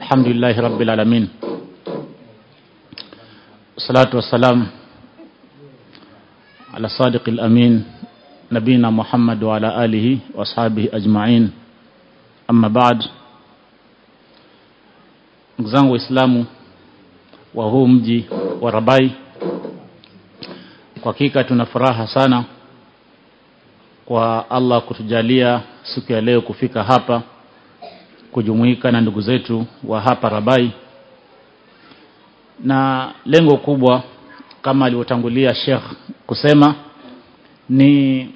الحمد لله رب العالمين والصلاة والسلام على صادق الأمين نبينا محمد وعلى آله وأصحابه أجمعين أما بعد zangu waislamu wa huu mji wa Rabai kwa hakika tuna furaha sana kwa Allah kutujalia siku ya leo kufika hapa kujumuika na ndugu zetu wa hapa Rabai na lengo kubwa kama alivyotangulia Sheikh kusema ni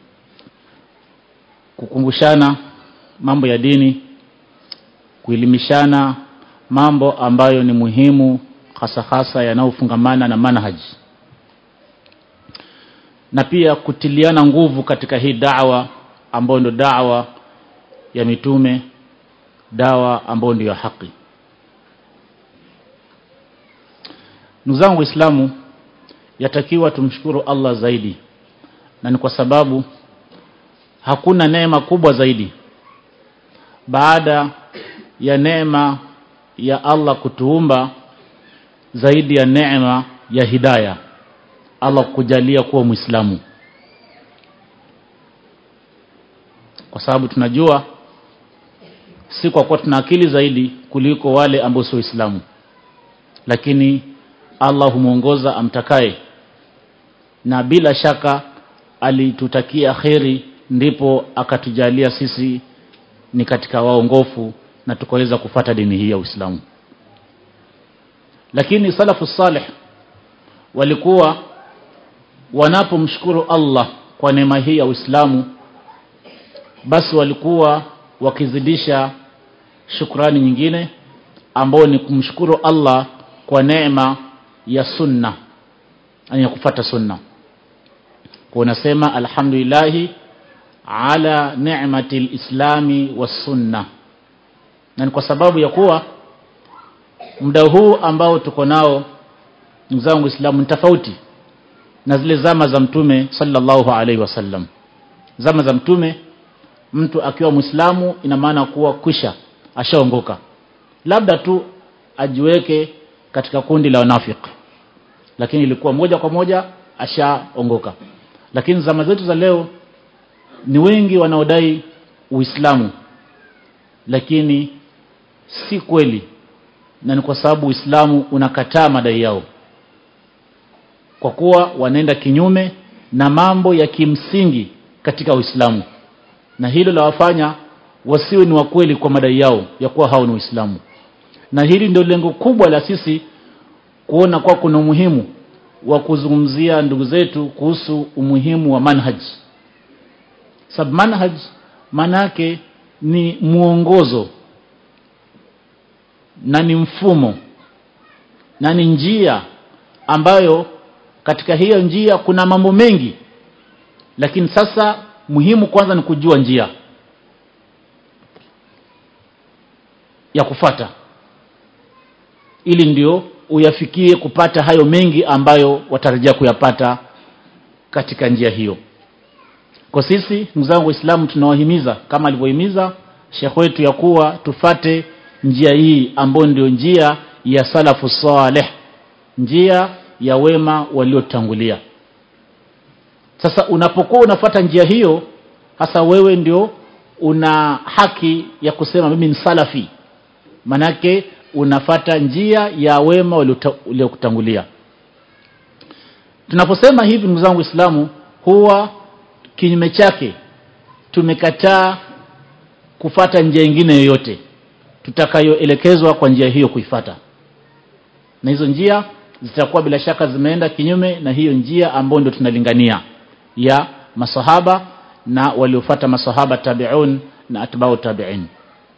kukumbushana mambo ya dini kuelimishana mambo ambayo ni muhimu hasa hasa yanayofungamana na manhaji na pia kutiliana nguvu katika hii dawa ambayo ndio dawa ya mitume dawa ambayo ndio ya haki ndugu zangu waislamu yatakiwa tumshukuru Allah zaidi na ni kwa sababu hakuna neema kubwa zaidi baada ya neema ya Allah kutuumba zaidi ya neema ya hidaya Allah kukujalia kuwa Muislamu kwa sababu tunajua si kwa kuwa tuna akili zaidi kuliko wale ambao sio Waislamu lakini Allah humuongoza amtakaye na bila shaka alitutakia kheri ndipo akatujalia sisi ni katika waongofu na tukaweza kufata dini hii ya Uislamu lakini salafu salih walikuwa wanapomshukuru Allah kwa neema hii ya Uislamu basi walikuwa wakizidisha shukrani nyingine ambao ni kumshukuru Allah kwa neema ya sunna ya kufata sunna kwa unasema alhamdulillahi ala ni'mati lislami was sunna na ni kwa sababu ya kuwa muda huu ambao tuko nao ndugu zangu Uislamu ni tofauti na zile zama za mtume sallallahu alaihi wasallam zama za mtume mtu akiwa Muislamu ina maana kuwa kwisha ashaongoka labda tu ajiweke katika kundi la wanafiki lakini ilikuwa moja kwa moja ashaongoka lakini zama zetu za leo ni wengi wanaodai Uislamu lakini si kweli na ni kwa sababu Uislamu unakataa madai yao kwa kuwa wanaenda kinyume na mambo ya kimsingi katika Uislamu na hilo la wafanya wasiwe ni wakweli kwa madai yao ya kuwa hao ni Uislamu na hili ndio lengo kubwa la sisi kuona kwa kuna umuhimu wa kuzungumzia ndugu zetu kuhusu umuhimu wa manhaj sab manhaj manake ni muongozo na ni mfumo na ni njia ambayo katika hiyo njia kuna mambo mengi lakini sasa muhimu kwanza ni kujua njia ya kufata ili ndio uyafikie kupata hayo mengi ambayo watarajia kuyapata katika njia hiyo kwa sisi ndugu zangu waislamu tunawahimiza kama alivyohimiza shekh wetu ya kuwa tufate njia hii ambayo ndio njia ya salafu saleh njia ya wema waliotangulia sasa unapokuwa unafata njia hiyo hasa wewe ndio una haki ya kusema mimi ni salafi manake unafata njia ya wema waliokutangulia tunaposema hivi ndugu zangu waislamu huwa kinyume chake tumekataa kufata njia nyingine yoyote tutakayoelekezwa kwa njia hiyo kuifata na hizo njia zitakuwa bila shaka zimeenda kinyume na hiyo njia ambayo ndio tunalingania ya masahaba na waliofata masahaba tabi'un na atba'u tabi'in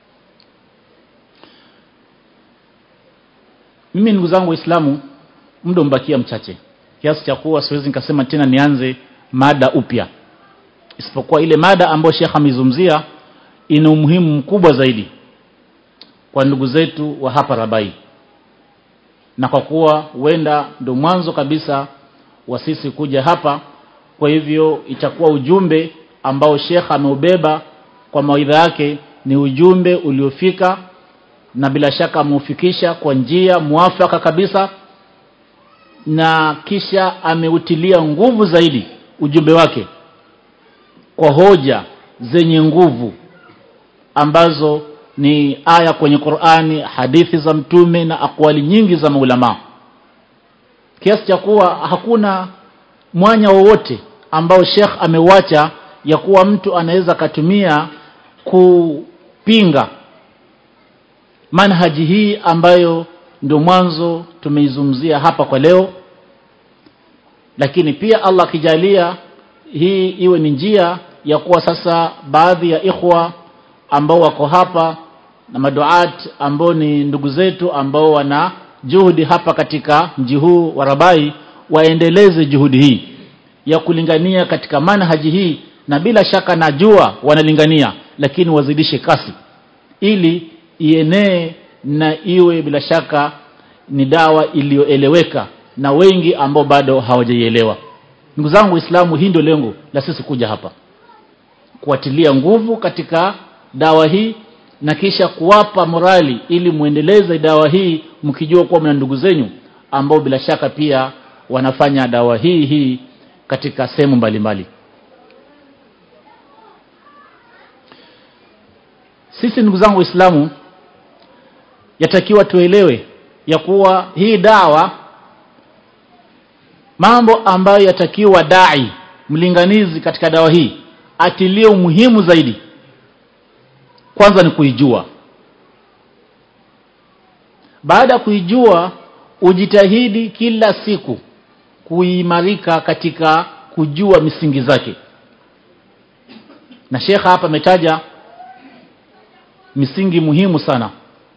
mimi ndugu zangu waislamu muda umbakia mchache kiasi cha kuwa siwezi nikasema tena nianze mada upya isipokuwa ile mada ambayo Sheikh amezungumzia ina umuhimu mkubwa zaidi kwa ndugu zetu wa hapa Rabai na kwa kuwa huenda ndo mwanzo kabisa wa sisi kuja hapa kwa hivyo itakuwa ujumbe ambao Sheikh ameubeba kwa mawaidha yake ni ujumbe uliofika na bila shaka ameufikisha kwa njia mwafaka kabisa na kisha ameutilia nguvu zaidi ujumbe wake kwa hoja zenye nguvu ambazo ni aya kwenye Qur'ani hadithi za mtume na akwali nyingi za maulama kiasi cha kuwa hakuna mwanya wowote ambao Sheikh ameuacha ya kuwa mtu anaweza katumia kupinga manhaji hii ambayo ndio mwanzo tumeizungumzia hapa kwa leo lakini pia Allah akijalia hii iwe ni njia ya kuwa sasa baadhi ya ikhwa ambao wako hapa na maduat ambao ni ndugu zetu ambao wana juhudi hapa katika mji huu wa Rabai waendeleze juhudi hii ya kulingania katika manhaji hii na bila shaka najua wanalingania lakini wazidishe kasi ili ienee na iwe bila shaka ni dawa iliyoeleweka na wengi ambao bado hawajaielewa ndugu zangu waislamu hii ndio lengo la sisi kuja hapa kuatilia nguvu katika dawa hii na kisha kuwapa morali ili muendeleze dawa hii mkijua kuwa mna ndugu zenyu ambao bila shaka pia wanafanya dawa hii hii katika sehemu mbalimbali sisi ndugu zangu waislamu yatakiwa tuelewe ya kuwa hii dawa mambo ambayo yatakiwa dai mlinganizi katika dawa hii atilie umuhimu zaidi kwanza ni kuijua baada ya kuijua ujitahidi kila siku kuimarika katika kujua misingi zake na shekha hapa ametaja misingi muhimu sana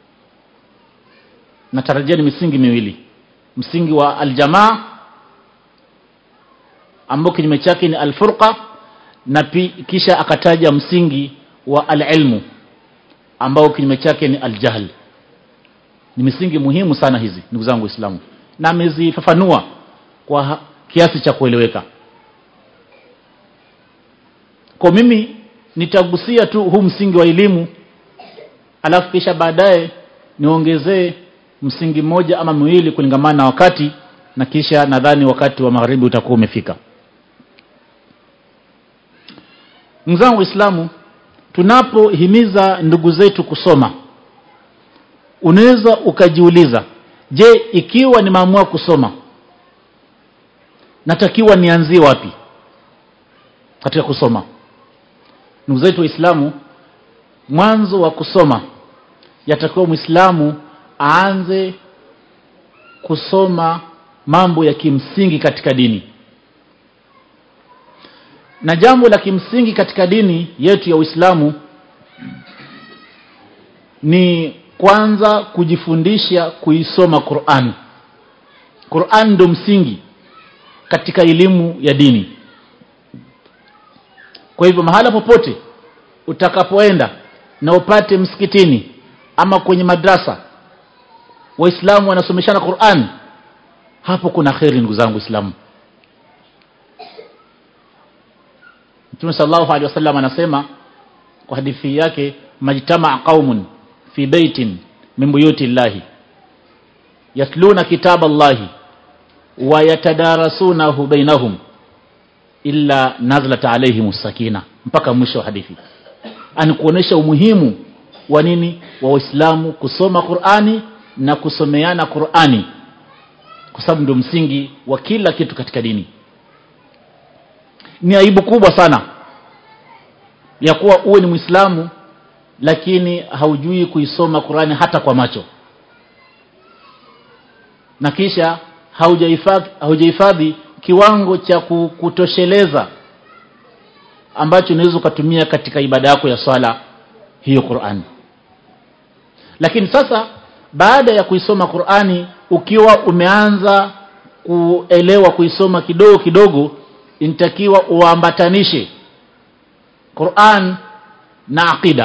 natarajia ni misingi miwili msingi wa aljamaa ambao kinyume chake ni alfurqa na pi, kisha akataja msingi wa alilmu ambao kinyume chake ni aljahl ni misingi muhimu sana hizi ndugu zangu waislamu na amezifafanua kwa kiasi cha kueleweka kwa mimi nitagusia tu huu msingi wa elimu alafu kisha baadaye niongezee msingi mmoja ama miwili kulingamana na wakati na kisha nadhani wakati wa magharibi utakuwa umefika ndugu zangu waislamu tunapohimiza ndugu zetu kusoma unaweza ukajiuliza je ikiwa nimeamua kusoma natakiwa nianzie wapi katika kusoma ndugu zetu waislamu mwanzo wa kusoma yatakiwa mwislamu aanze kusoma mambo ya kimsingi katika dini na jambo la kimsingi katika dini yetu ya Uislamu ni kwanza kujifundisha kuisoma Qur'an. Qur'an ndio msingi katika elimu ya dini. Kwa hivyo mahala popote utakapoenda na upate msikitini ama kwenye madrasa waislamu wanasomeshana Qur'an hapo kuna kheri ndugu zangu waislamu Mtume sallallahu alaihi wasallam anasema kwa hadithi yake majtamaa qaumun fi baitin min buyuti llahi yatluna kitaba llahi wa yatadarasunahu bainahum illa nazlat alaihim sakina mpaka mwisho wa hadithi ani kuonesha umuhimu wa nini wa waislamu kusoma Qur'ani na kusomeana Qur'ani kwa sababu ndio msingi wa kila kitu katika dini ni aibu kubwa sana ya kuwa uwe ni Muislamu lakini haujui kuisoma Qur'ani hata kwa macho na kisha haujahifadhi haujahifadhi kiwango cha kutosheleza ambacho unaweza ukatumia katika ibada yako ya swala hiyo Qur'ani lakini sasa baada ya kuisoma Qur'ani ukiwa umeanza kuelewa kuisoma kidogo kidogo inatakiwa uambatanishe Qur'an na aqida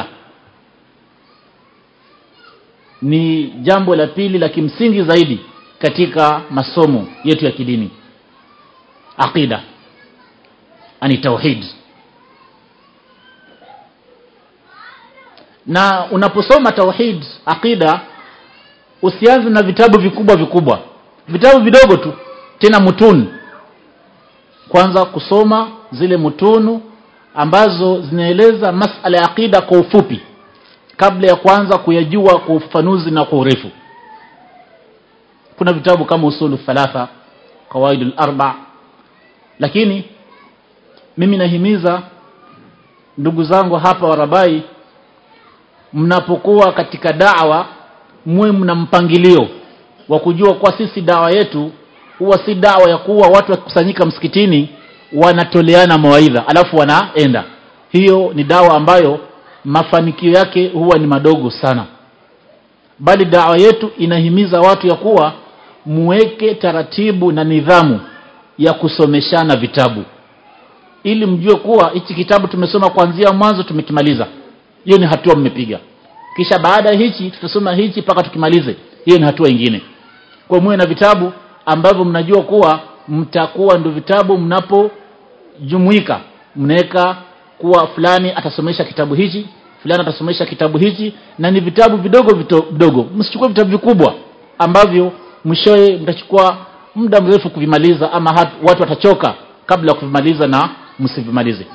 ni jambo la pili la kimsingi zaidi katika masomo yetu ya kidini aqida ani tauhid na unaposoma tauhid aqida usianze na vitabu vikubwa vikubwa vitabu vidogo tu tena mutun kwanza kusoma zile mutunu ambazo zinaeleza masala ya aqida kwa ufupi kabla ya kuanza kuyajua kwa ufafanuzi na kwa urefu kuna vitabu kama usulu thalatha qawaidul arba lakini mimi nahimiza ndugu zangu hapa warabai mnapokuwa katika dawa muwe mna mpangilio wa kujua kwa sisi dawa yetu huwa si dawa ya kuwa watu wakikusanyika msikitini wanatoleana mawaidha alafu wanaenda hiyo ni dawa ambayo mafanikio yake huwa ni madogo sana bali dawa yetu inahimiza watu ya kuwa muweke taratibu na nidhamu ya kusomeshana vitabu ili mjue kuwa hichi kitabu tumesoma kuanzia mwanzo tumekimaliza hiyo ni hatua mmepiga kisha baada ya hichi tutasoma hichi mpaka tukimalize hiyo ni hatua ingine kwa muwe na vitabu ambavyo mnajua kuwa mtakuwa ndio vitabu mnapojumuika mnaweka kuwa fulani atasomesha kitabu hichi fulani atasomesha kitabu hichi na ni vitabu vidogo vidogo msichukue vitabu vikubwa ambavyo mwishowe mtachukua muda mrefu kuvimaliza ama hat, watu watachoka kabla ya kuvimaliza na msivimalize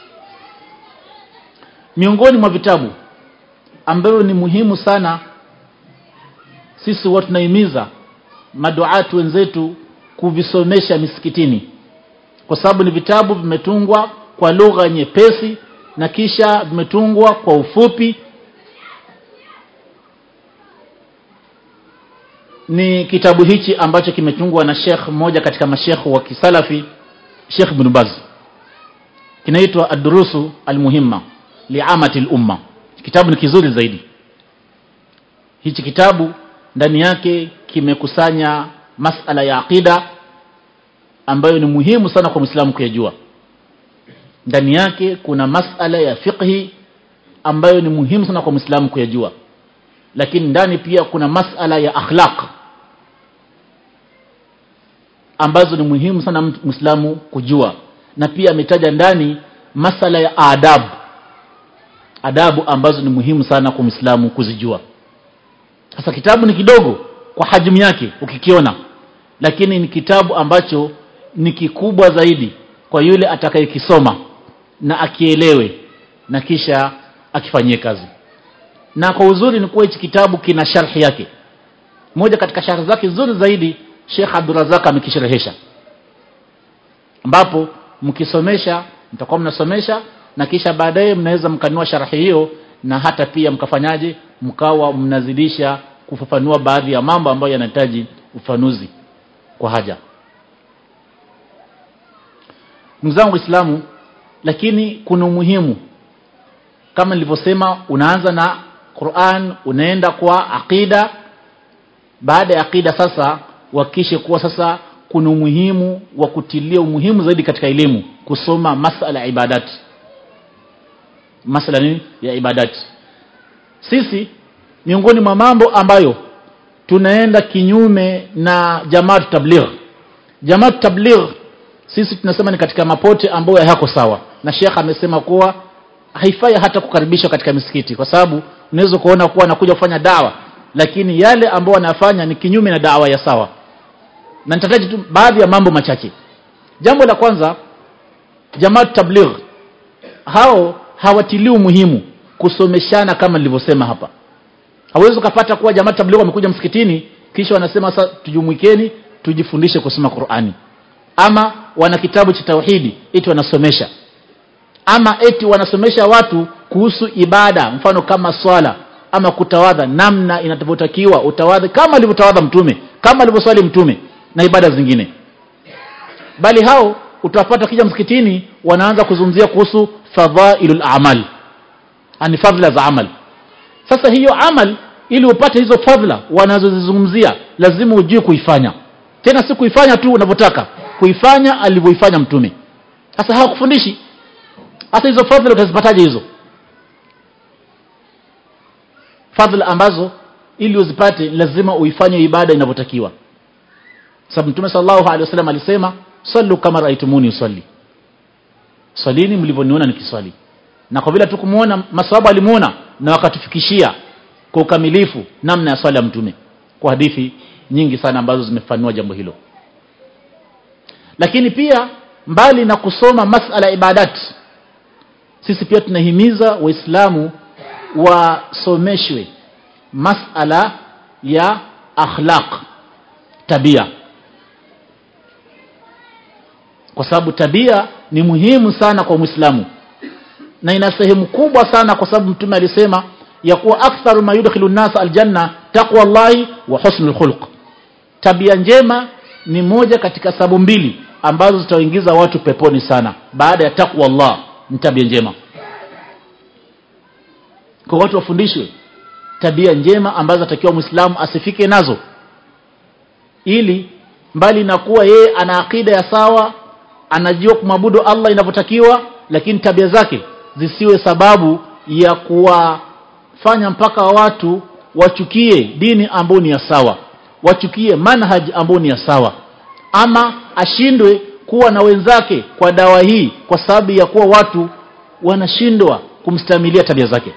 miongoni mwa vitabu ambavyo ni muhimu sana sisi watu tunahimiza maduatu wenzetu kuvisomesha misikitini kwa sababu ni vitabu vimetungwa kwa lugha nyepesi na kisha vimetungwa kwa ufupi ni kitabu hichi ambacho kimetungwa na Sheikh mmoja katika mashekh wa kisalafi Sheikh Ibn Baz kinaitwa Ad-Durusu Al-Muhimma li'amati al-umma kitabu ni kizuri zaidi hichi kitabu ndani yake kimekusanya masala ya aqida ambayo ni muhimu sana kwa Muislamu kuyajua ndani yake kuna masala ya fiqhi ambayo ni muhimu sana kwa Muislamu kuyajua lakini ndani pia kuna masala ya akhlaq ambazo ni muhimu sana Muislamu kujua na pia ametaja ndani masala ya adabu adabu ambazo ni muhimu sana kwa Muislamu kuzijua sasa kitabu ni kidogo kwa hajmu yake ukikiona lakini ni kitabu ambacho ni kikubwa zaidi kwa yule atakayekisoma na akielewe na kisha akifanyie kazi na kwa uzuri ni kuwa hichi kitabu kina sharhi yake moja katika sharhi zake nzuri zaidi Sheikh Abdurrazak amekisherehesha ambapo mkisomesha mtakuwa mnasomesha na kisha baadaye mnaweza mkanua sharhi hiyo na hata pia mkafanyaje mkawa mnazidisha kufafanua baadhi ya mambo ambayo yanahitaji ufanuzi kwa haja ndugu zangu waislamu lakini kuna umuhimu kama nilivyosema unaanza na Qur'an unaenda kwa aqida baada ya aqida sasa wakishe kuwa sasa kuna umuhimu wa kutilia umuhimu zaidi katika elimu kusoma masala ya ibadat masala nini ya ibadat sisi miongoni mwa mambo ambayo tunaenda kinyume na jamaat tabligh jamaat tabligh sisi tunasema ni katika mapote ambayo hayako sawa na Sheikh amesema kuwa haifai hata kukaribishwa katika misikiti kwa sababu unaweza kuona kuwa anakuja kufanya dawa lakini yale ambayo anafanya ni kinyume na dawa ya sawa na nitataja tu baadhi ya mambo machache jambo la kwanza jamaat tabligh hao hawatilii umuhimu kusomeshana kama nilivyosema hapa hawezi ukapata kuwa jamaa tabligh wamekuja msikitini kisha wanasema sasa tujumuikeni tujifundishe kusoma Qur'ani ama wana kitabu cha tauhidi eti wanasomesha ama eti wanasomesha watu kuhusu ibada mfano kama swala ama kutawadha namna inavyotakiwa utawadhi kama alivyotawadha mtume kama alivyoswali mtume na ibada zingine bali hao utawapata kija msikitini wanaanza kuzungumzia kuhusu fadhailul a'mal ani fadhila za amal sasa hiyo amal ili upate hizo fadhila wanazozizungumzia lazima ujue kuifanya tena si kuifanya tu unavyotaka kuifanya alivyoifanya mtume sasa hawakufundishi sasa hizo fadhila utazipataje hizo fadhila ambazo ili uzipate lazima uifanye ibada inavyotakiwa sababu mtume sallallahu alaihi wasallam alisema sallu kama raitumuni usalli swalini mlivyoniona nikiswali na kwa vile tukumuona maswahaba alimuona na wakatufikishia kwa ukamilifu namna ya swala ya mtume kwa hadithi nyingi sana ambazo zimefanua jambo hilo lakini pia mbali na kusoma masala ya ibadat sisi pia tunahimiza waislamu wasomeshwe masala ya akhlaq tabia kwa sababu tabia ni muhimu sana kwa mwislamu na ina sehemu kubwa sana kwa sababu mtume alisema ya kuwa aktharu ma yudkhilu nasa aljanna taqwa llahi wa husnul khulq tabia njema ni moja katika sababu mbili ambazo zitawaingiza watu peponi sana baada ya taqwa Allah ni tabia njema kwa watu wafundishwe tabia njema ambazo atakiwa muislamu asifike nazo ili mbali na kuwa yeye ana akida ya sawa anajua kumwabudu Allah inavyotakiwa lakini tabia zake zisiwe sababu ya kuwafanya mpaka watu wachukie dini ambayo ni ya sawa wachukie manhaj ambayo ni ya sawa ama ashindwe kuwa na wenzake kwa dawa hii kwa sababu ya kuwa watu wanashindwa kumstamilia tabia zake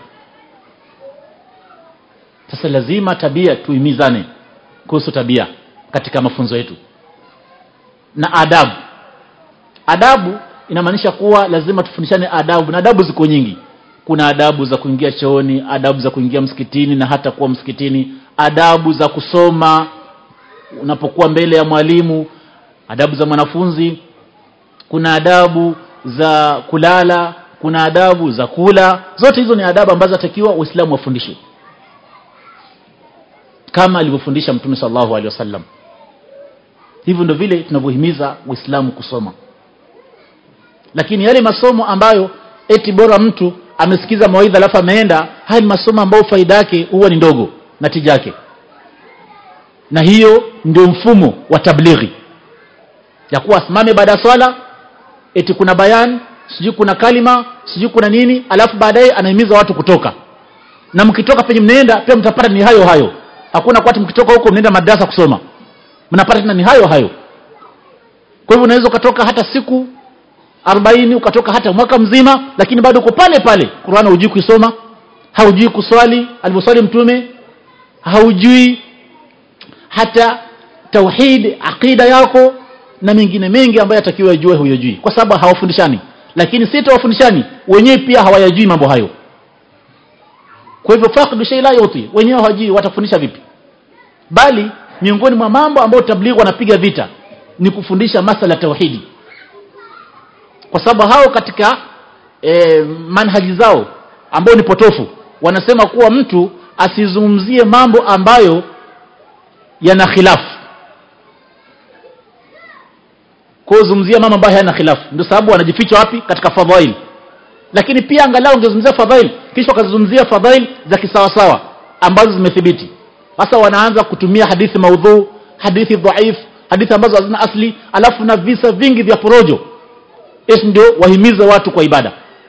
sasa lazima tabia tuimizane kuhusu tabia katika mafunzo yetu na adabu adabu inamaanisha kuwa lazima tufundishane adabu na adabu ziko nyingi kuna adabu za kuingia chooni adabu za kuingia msikitini na hata kuwa msikitini adabu za kusoma unapokuwa mbele ya mwalimu adabu za mwanafunzi kuna adabu za kulala kuna adabu za kula zote hizo ni adabu ambazo atakiwa waislamu wafundishwe kama alivyofundisha mtume sallallahu alaihi wasallam hivyo ndio vile tunavyohimiza uislamu kusoma lakini yale masomo ambayo eti bora mtu amesikiza mawaidha alafu ameenda haya ni masomo ambayo faida yake huwa ni ndogo na tija yake na hiyo ndio mfumo wa tablighi ya kuwa asimame baada ya swala eti kuna bayan sijui kuna kalima sijui kuna nini alafu baadaye anahimiza watu kutoka na mkitoka penye mnaenda pia mtapata ni hayo hayo hakuna kwati mkitoka huko mnaenda madrasa kusoma mnapata tena ni hayo hayo kwa hivyo unaweza ukatoka hata siku arobaini ukatoka hata mwaka mzima lakini bado uko pale pale Qur'an hujui kuisoma haujui kuswali alivyoswali mtume haujui hata tauhid aqida yako na mengine mengi ambayo atakiwa ajue huyajui kwa sababu hawafundishani lakini si wafundishani wenyewe pia hawayajui mambo hayo kwa hivyo faqdu shay la yuti wenyewe hawajui watafundisha vipi bali miongoni mwa mambo ambayo tablighi wanapiga vita ni kufundisha masala tauhidi kwa sababu hao katika e, manhaji zao ambao ni potofu wanasema kuwa mtu asizungumzie mambo ambayo yana khilafu kuzungumzia mambo ambayo hayana khilafu ndio sababu wanajificha wapi katika fadhail lakini pia angalau ungezungumzia fadhail kisha wakazungumzia fadhail za kisawasawa ambazo zimethibiti sasa wanaanza kutumia hadithi maudhu hadithi dhaif hadithi ambazo hazina asli alafu na visa vingi vya porojo esi ndio wahimize watu kwa ibada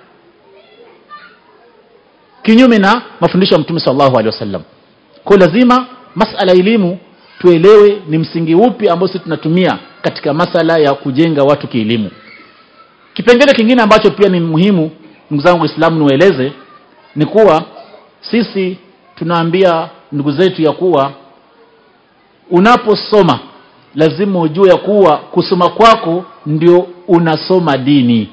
kinyume na mafundisho ya mtume sallallahu alaihi wasallam kwa lazima masala elimu tuelewe ni msingi upi ambao sisi tunatumia katika masala ya kujenga watu kielimu kipengele kingine ambacho pia ni muhimu ndugu zangu waislamu niwaeleze ni kuwa sisi tunaambia ndugu zetu ya kuwa unaposoma lazima ujue ya kuwa kusoma kwako ndio unasoma dini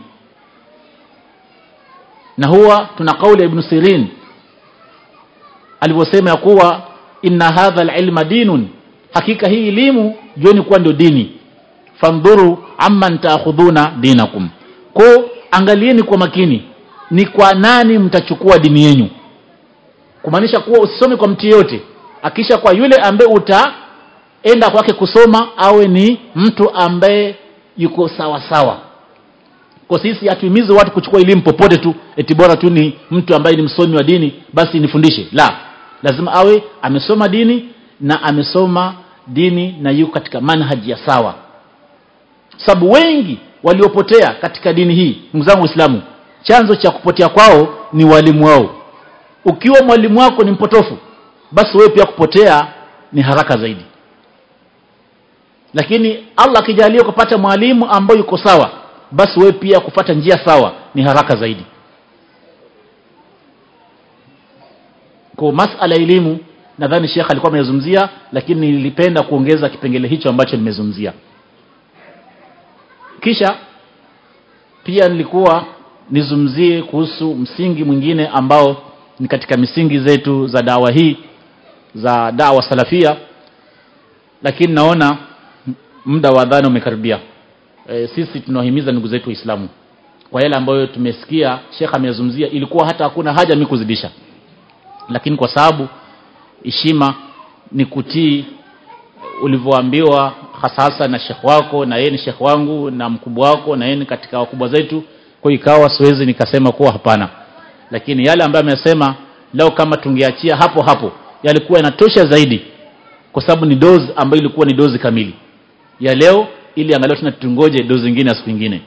na huwa tuna kauli ya ibn sirin alivyosema ya kuwa inna hadha alilma dinun hakika hii elimu jueni kuwa ndio dini fandhuru amman taakhudhuna dinakum ko angalieni kwa makini ni kwa nani mtachukua dini yenu kumaanisha kuwa usisome kwa mtu yeyote akisha kwa yule ambaye utaenda kwake kusoma awe ni mtu ambaye yuko sawa sawa kwa sisi hatuhimizi watu kuchukua elimu popote tu eti bora tu ni mtu ambaye ni msomi wa dini basi nifundishe la lazima awe amesoma dini na amesoma dini na yuko katika manhaji ya sawa sababu wengi waliopotea katika dini hii ndugu zangu waislamu chanzo cha kupotea kwao ni walimu wao ukiwa mwalimu wako ni mpotofu basi wewe pia kupotea ni haraka zaidi lakini Allah akijalia kupata mwalimu ambaye yuko sawa basi wewe pia kufata njia sawa ni haraka zaidi kwa masala elimu nadhani Sheikh alikuwa amezungumzia lakini nilipenda kuongeza kipengele hicho ambacho nimezungumzia kisha pia nilikuwa nizungumzie kuhusu msingi mwingine ambao ni katika misingi zetu za dawa hii za dawa salafia lakini naona muda wa adhana umekaribia e, sisi tunawahimiza ndugu zetu waislamu kwa yale ambayo tumesikia Sheikh amezungumzia ilikuwa hata hakuna haja mimi kuzidisha lakini kwa sababu heshima ni kutii ulivyoambiwa hasa hasa na shekh wako na yeye ni shekh wangu na mkubwa wako na yeye ni katika wakubwa zetu kwa ikawa siwezi nikasema kuwa hapana lakini yale ambayo amesema leo kama tungeachia hapo hapo yalikuwa yanatosha zaidi kwa sababu ni dozi ambayo ilikuwa ni dozi kamili ya leo ili angalau tena tungoje dozi nyingine ya siku nyingine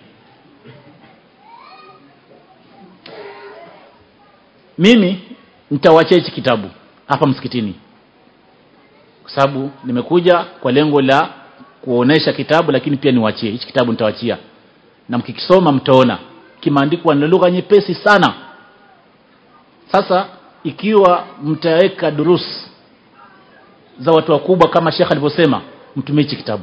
mimi nitawachia hichi kitabu hapa msikitini kwa sababu nimekuja kwa lengo la kuonesha kitabu lakini pia niwachie hichi kitabu nitawachia na mkikisoma mtaona kimeandikwa na lugha nyepesi sana sasa ikiwa mtaweka durus za watu wakubwa kama Sheikh alivyosema mtumie hichi kitabu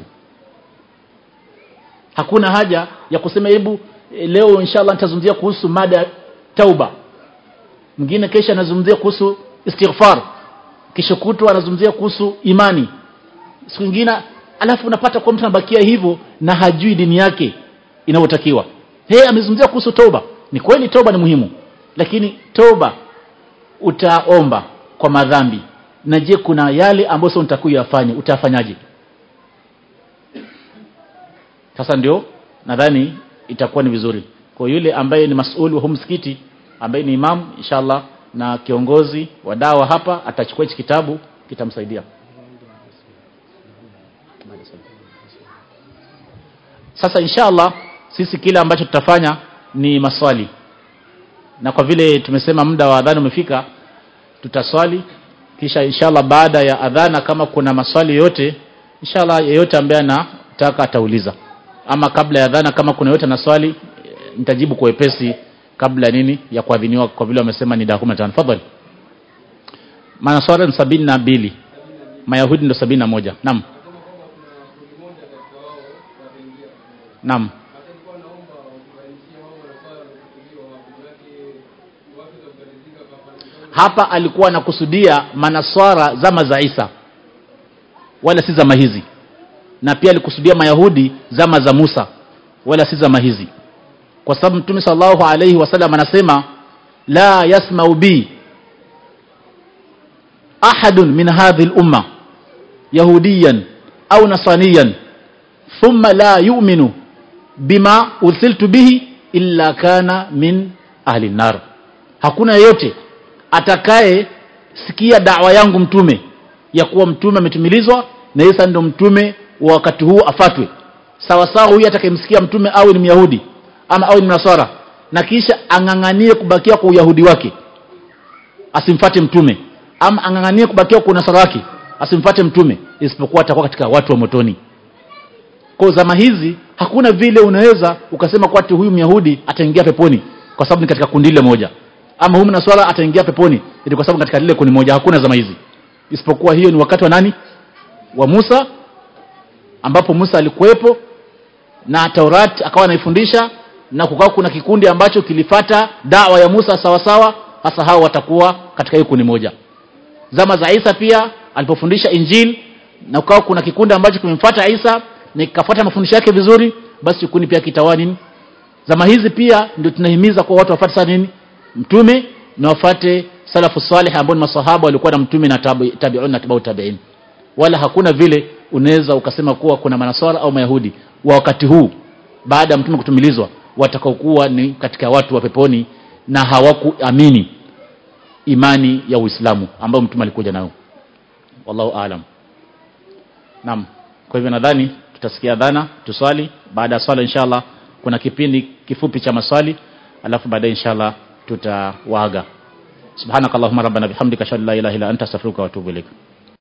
hakuna haja ya kusema hebu leo inshallah nitazungumzia kuhusu mada tauba mwingine kesha anazungumzia kuhusu istighfar kesho kutwa anazungumzia kuhusu imani siku nyingine alafu unapata kwa mtu anabakia hivyo na hajui dini yake inavyotakiwa yeye amezungumzia kuhusu toba ni kweli toba ni muhimu lakini toba utaomba kwa madhambi na je kuna yale ambayo sio nitakuyafanya utafanyaje sasa ndio nadhani itakuwa ni vizuri kwa yule ambaye ni masuli wa msikiti ambaye ni imam inshallah na kiongozi wa dawa hapa atachukua hichi kitabu kitamsaidia sasa inshallah sisi kile ambacho tutafanya ni maswali na kwa vile tumesema muda wa adhana umefika tutaswali kisha inshallah baada ya adhana kama kuna maswali yote inshallah yeyote ambaye anataka atauliza ama kabla ya adhana kama kuna yote na swali nitajibu kwa wepesi kabla nini ya kuadhiniwa kwa vile wamesema ni dakika 15 tafadhali manaswara ni sabini na mbili mayahudi ndo sabini na moja naam naam hapa alikuwa anakusudia manaswara zama za Isa wala si zama hizi na pia alikusudia mayahudi zama za Musa wala si zama hizi kwa sababu mtume sallallahu alayhi wasallam anasema la yasma'u bi ahadun min hadhihi al-umma yahudiyan au nasaniyan thumma la yu'minu bima ursiltu bihi illa kana min ahli nar hakuna yeyote atakaye sikia dawa yangu mtume ya kuwa mtume ametumilizwa na Isa ndio mtume wa wakati huu afatwe sawa sawa huyu atakayemsikia mtume awe ni myahudi ama awe ni mnasara na kisha ang'ang'anie kubakia kwa uyahudi wake asimfate mtume ama ang'ang'anie kubakia kwa unasara wake asimfate mtume isipokuwa atakuwa katika watu wa motoni kwa zama hizi hakuna vile unaweza ukasema kwa ati huyu myahudi ataingia peponi kwa sababu ni katika kundi lile moja ama huyu mnaswara ataingia peponi ili kwa sababu katika lile kundi moja hakuna zama hizi isipokuwa hiyo ni wakati wa nani wa Musa ambapo Musa alikuwepo na Taurat akawa anaifundisha na kukawa kuna kikundi ambacho kilifata dawa ya Musa sawa sawa hasa hao watakuwa katika hiyo kundi moja zama za Isa pia alipofundisha Injil na kukawa kuna kikundi ambacho kimemfuata Isa na kikafuata mafundisho yake vizuri basi kikundi pia kitawa nini zama hizi pia ndio tunahimiza kwa watu wafuate sana nini mtume na wafate salafu salih ambao ni masahaba walikuwa na mtume na tabi'un na tabi'u tabi'in wala hakuna vile unaweza ukasema kuwa kuna manaswara au mayahudi wa wakati huu baada ya mtume kutumilizwa watakaokuwa ni katika watu wa peponi na hawakuamini imani ya Uislamu ambayo mtume alikuja nayo wallahu aalam naam kwa hivyo nadhani tutasikia dhana tuswali baada ya swala inshallah kuna kipindi kifupi cha maswali alafu baadaye inshallah tutawaaga subhanakallahumma rabbana bihamdika ashhadu an la ilaha illa anta astaghfiruka wa atubu ilaik